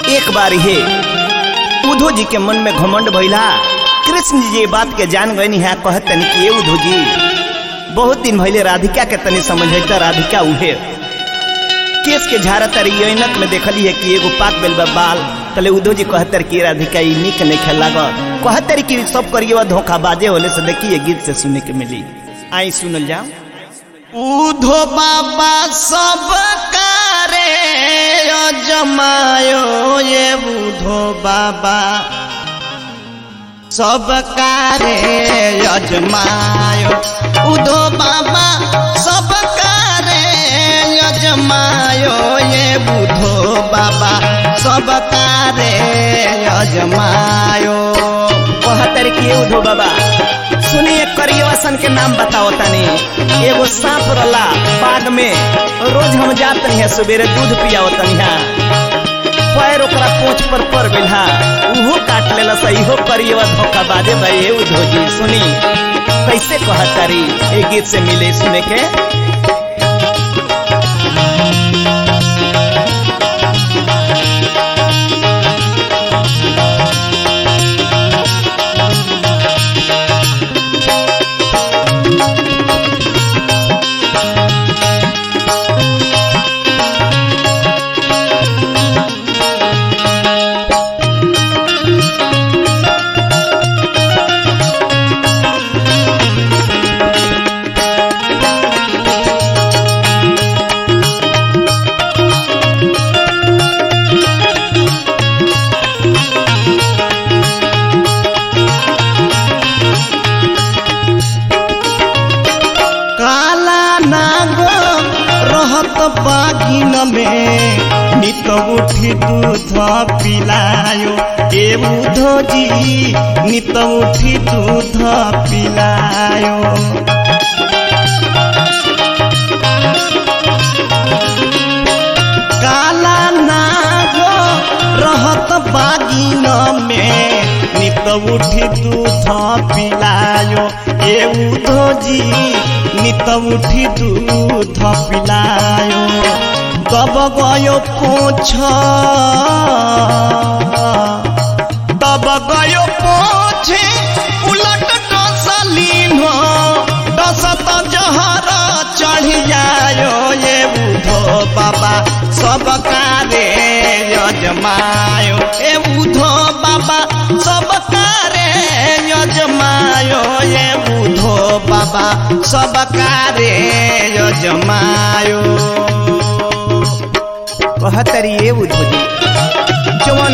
एक बार हे उद्धव जी के मन में घमंड भइला कृष्ण जी ये बात के जान गए है कहत तनी कि ये उद्धव जी बहुत दिन भइले राधिका के तनी समझता राधिका उहे केस के झारा तारी ऐनक में देखली है कि एगो पाक बेल बा बाल तले उद्धव जी कहतर कि राधिका ई निक नहीं खेल लागत कहतर कि सब करिए धोखा बाजे होले से देखिए गीत से सुने के मिली आई सुनल जाओ उधो बाबा सब कारे जमायो ये उधो बाबा सब कारे यजमायो उधो बाबा सब कारे यजमायो ये बुधो बाबा सब कारे यजमायो कहतर कि ये उद्धव बाबा सुनिए करियवासन के नाम बताओ तनी एगो सांप रला बाग में रोज हम जात नहीं है सवेरे दूध पियाओ तनिहा पैर ओकरा पोछ पर पड़ गइल हा उहो काट लेला सही हो करियवा धोखा बाजे भाई हे उद्धव जी सुनी कैसे कहतारी ए गीत से मिले सुने के काला नागो रहत बागिन में नित उठी दूध पिलायो ए उधो जी नित उठी दूध पिलायो काला नागो रहत बागिन में नित उठी दूध पिलायो ए उधो जी नित उठी दूध पिलायो दब गयो पोछ दब गयो पोछे उलट डसलीन डसत जहर चढ़ जायो ये उधो बाबा सब कारे यजमायो ए उधो बाबा सब कारे यजमायो ये उधो बाबा सब कारे यजमायो कहतरी ये उद्धव जी जवन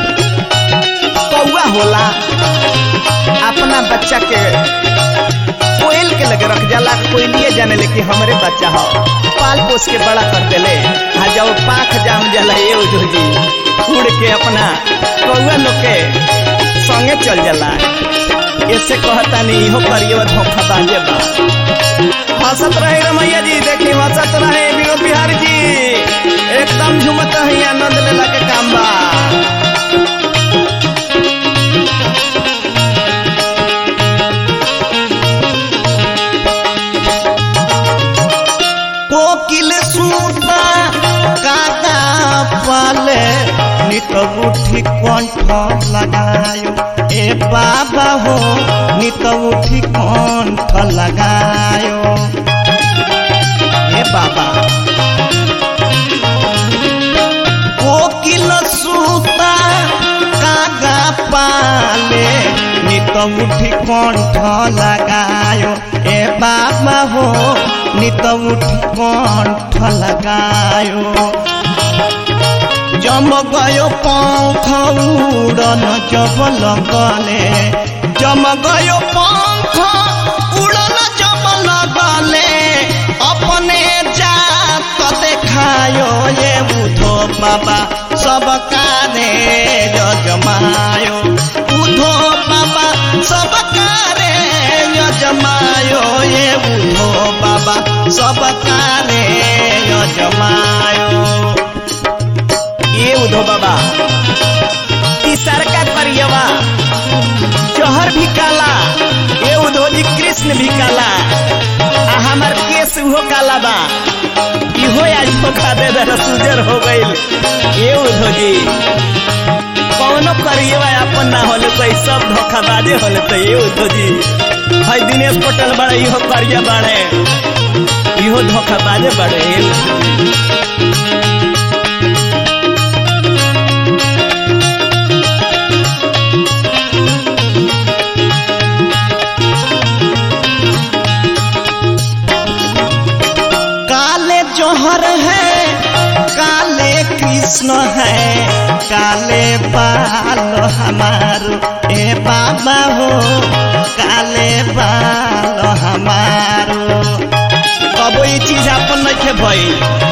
कौआ होला अपना बच्चा के कोयल के लगे रख जाला कोयलिए जाने ले कि हमरे बच्चा हो पाल पोस के बड़ा कर देले आ जब पाख जाम जाला ये उद्धव जी उड़ के अपना कौआ लोग के संगे चल जाला ऐसे कहता नहीं इहो करिए धोखा बाजे बा हंसत रहे रमैया जी देखी हंसत रहे विनोद बिहारी जी एकदम झुमत है आनंद लेला के काम बा कोकिल सूता काका पाले नित उठी कंठ लगायो ए बाबा हो नित उठी कंठ लगायो ए बाबा कोकिल सूता कागा पाले नित उठी कंठ लगायो ए बाबा हो नित उठी कंठ लगायो जम गयो पंख उड़न जब लगले जम गयो पंख उड़न जब लगले अपने जात देखायो ये उधो बाबा सब कारे यजमायो उधो बाबा सब कारे यजमायो ये उधो बाबा सब कारे यजमायो ये उद्धव बाबा तीसर का करियवा जहर भी काला ये उद्धव जी कृष्ण भी काला आ हमार केस उहो काला बा इहो आज धोखा दे दे सुजर हो गईल ये उद्धव जी कौनो करिए बा अपन ना होले तो ई सब धोखाबाजे होले तो ये उद्धव जी है दिनेश पटेल बड़े इहो करिया बड़े इहो धोखाबाजे बड़े ये उद्धव जी। काले जोहर है काले कृष्ण है काले बाल हमारो ए बाबा हो काले बाल हमारो अब ये चीज अपन नहीं भई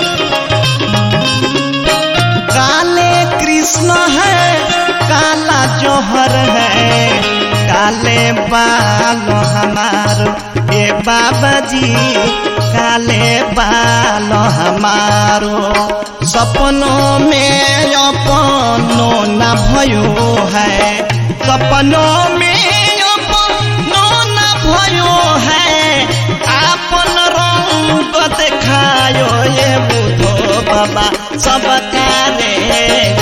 काले कृष्ण है काला जोहर है काले बाल हमारो ए बाबा जी काले बाल हमारो सपनों में अपनो न भयो है सपनों में अपनो न भयो है आपन रंग देखायो ये बुधो बाबा सब काले